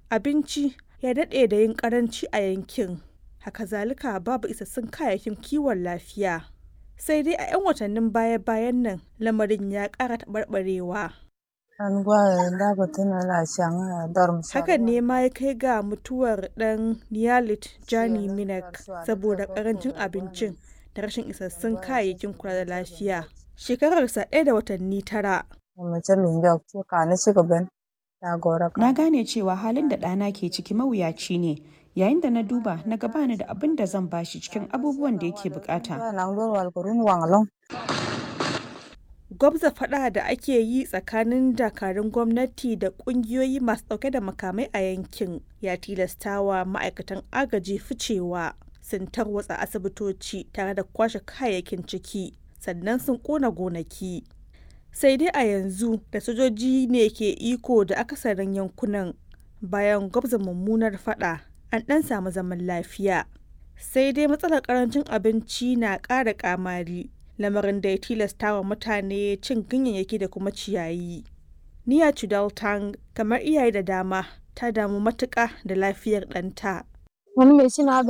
abinci ya daɗe da yin ƙaranci a yankin haka zalika babu isassun kayayyakin kiwon lafiya sai dai a 'yan watannin baya-bayan nan lamarin ya ƙara taɓarɓarewa hakan ne ma ya kai ga mutuwar ɗan niyalit jani minak saboda ƙarancin abincin da rashin isassun kayayyakin kula da lafiya shekararsa ɗaya da watanni tara Na gane cewa halin da ɗana ke ciki mawuyaci ne yayin da na duba na gabani da abin da zan bashi cikin abubuwan da yake bukata. Gwabza faɗa da ake yi tsakanin dakarun gwamnati da ƙungiyoyi masu ɗauke da makamai a yankin ya tilastawa ma'aikatan agaji ficewa sun tarwatsa asibitoci tare da kwashe kayayyakin ciki sannan sun ƙona gonaki. sai dai a yanzu da sojoji ne ke iko da akasarin yankunan bayan gwabza mummunar fada an ɗan samu zaman lafiya sai dai matsalar karancin abinci na ƙara kamari lamarin da ya tilasta wa mutane cin ganyayyaki da kuma ciyayi niya chudaltang kamar iyaye da dama ta damu matuƙa da lafiyar ɗanta Mun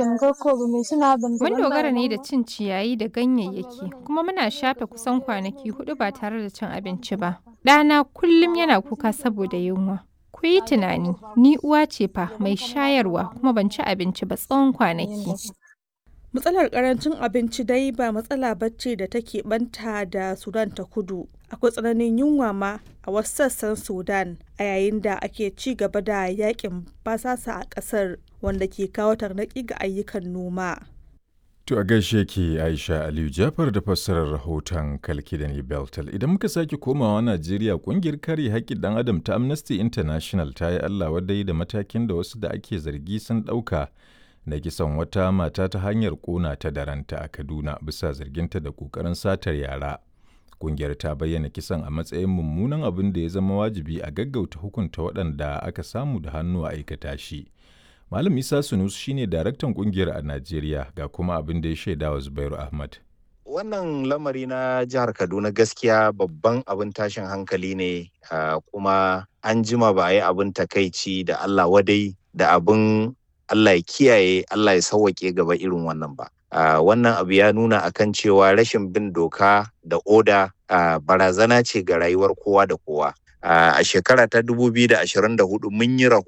dogara ne da cin ciyayi da ganyayyaki kuma muna shafe kusan kwanaki hudu ba tare da cin abinci ba. Ɗana kullum yana kuka saboda yunwa. Ku yi tunani, ni uwa ce fa mai shayarwa kuma ban ci abinci ba tsawon kwanaki. Matsalar karancin abinci dai ba matsala bacci da take banta da Sudan ta kudu. Akwai tsananin yunwa ma a wasu sassan Sudan a yayin da ake ci gaba da yakin basasa a ƙasar wanda ke kawo tarnaƙi ga ayyukan noma. To a gaishe ke Aisha Aliyu Jafar da fassarar rahoton Kalkidani Beltal. Idan muka sake komawa Najeriya kungiyar kare haƙƙin ɗan adam ta Amnesty International ta yi Allah wadai da matakin da wasu da ake zargi sun ɗauka na kisan wata mata ta hanyar ƙona ta da ranta a Kaduna bisa zarginta da ƙoƙarin satar yara. Kungiyar ta bayyana kisan a matsayin mummunan abin da ya zama wajibi a gaggauta hukunta waɗanda aka samu da hannu a aikata shi. Malam Isa Sunus shine daraktan kungiyar a Najeriya ga kuma abin da ya shaida wa Zubairu Ahmad. Wannan lamari na jihar Kaduna gaskiya babban abin tashin hankali ne kuma an jima ba a yi abin takaici da Allah wadai da abin Allah ya kiyaye Allah ya sauwaƙe gaba irin wannan ba. Wannan abu ya nuna akan cewa rashin bin doka da oda barazana ce ga rayuwar kowa da kowa. A shekara ta 2024 mun yi